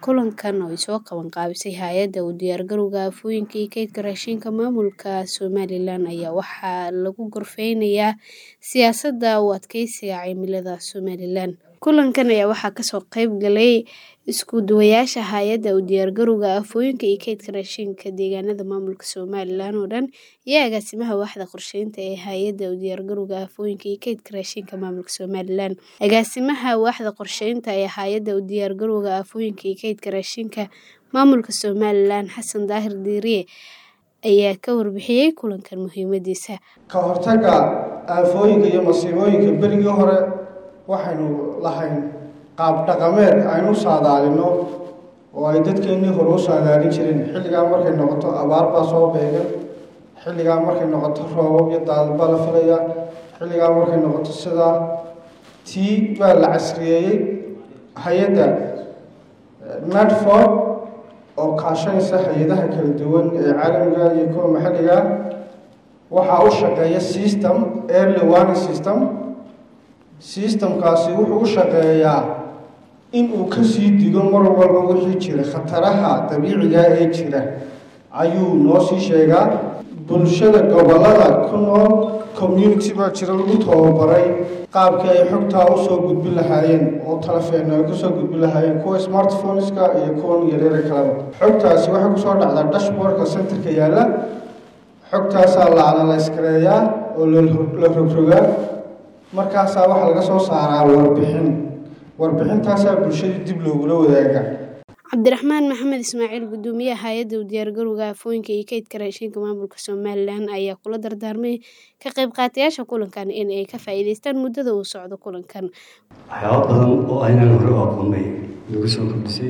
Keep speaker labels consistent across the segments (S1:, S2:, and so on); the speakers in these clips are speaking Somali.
S1: Kulankan oo ay soo qaban qaabisay Hay'adda u Diyaargarowga Aafooyinka iyo Kaydka Raashinka Maamulka Somalilan ayaa waxaa lagu gorfeynayaa siyaasadda u adkeysiga cimilada Somalilan. Kulankan ayaa waxaa kasoo qayb galay isku duwayaasha Hay'adda u Diyaargarowga Aafooyinka iyo Kaydka Raashinka Deegaanada Maamulka Somalilan oo dhan iyo Agaasimaha Waaxda Qorsheynta ee Hay'adda u Diyaargarowga Aafooyinka iyo Kaydka Raashinka Maamulka Somalilan. Agaasimaha Waaxda Qorsheynta ee Hay'adda u Diyaargarowga Aafooyinka iyo Kaydka Raashinka Maamulka Somalilan Xasan Daahir Diirye ayaa ka warbixiyay kulankan muhiimadiisa.
S2: Ka hortagga aafooyinka iyo masiibooyinka berigii hore waxaynu lahayn qaab dhaqameed aynu saadaalino oo ay dadkeennii hore u saadaalin jireen xilligaa markay noqoto abaar baa soo beegan xilligaa markay noqoto roobab iyo daadad baa la filayaa xilligaa markay noqoto sidaa tii baa la casriyeeyey hay-adda nadfor oo kaashanaysa hay-adaha kala duwan ee caalamiga iyo kuwa maxalliga waxaa u shaqeeya system early warning system systemkaasi wuxuu u shaqeeyaa in uu kasii digo mar walba wixii jira khataraha dabiiciga ee jira ayuu noo sii sheegaa bulshada gobolada ku nool community baa jira lagu tababaray qaabkii ay xogtaa usoo gudbin lahaayeen oo talefeeno ay kusoo gudbin lahaayeen kuwa smartphoneska iyo kuwan yaryara kaleba xogtaasi waxay kusoo dhacdaa dashboardka centerka yaalla xogtaasaa la analyskareeyaa oo la rogrogaa markaasaa waxaa laga soo saaraa warbixin warbixintaasaa bulshada dib loogula wadaaga
S1: cabdiraxmaan maxamed ismaaciil gudoomiyaha hay-adda u diyaargarowga aafooyinka iyo kaydka raashinka maamulka somalilan ayaa kula dardaarmay ka qayb qaatayaasha kulankan in ay ka faa'iidaystaan muddada uu socdo kulankan
S3: waxyaaba badan oo aynaan hore u aqoonay lagu soo kordhisay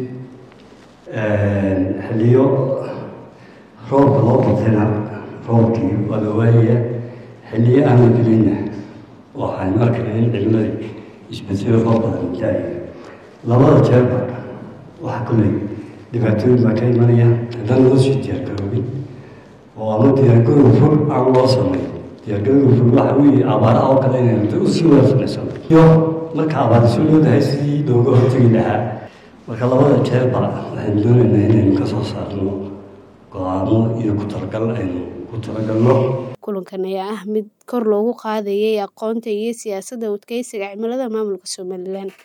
S3: xilliyo roobka loo batayna roobkii waa la waayaya xilliyo aan la gelinna waxaan arkayna in cimiladii isbedelo roob badan daaya labada jeerba waxaa kolley dhibaatooyin baa ka imanaya haddaan loo sii diyaargaroobin oo ama diyaargarow fog aan loo samay diyaargarow fog waxa weeye abaaraha oo kale inaynu usii wada samaysano iyo marka abaari soo loodahay sidii looga hortegi lahaa marka labada jeerba waxaynu doonaynaa inaynu ka soo saarno go-aamo iyo ku talagal aynu ku talagalno
S1: kulankan ayaa ah mid kor loogu qaadayay aqoonta iyo siyaasadda u adkeysiga cimilada maamulka somalilan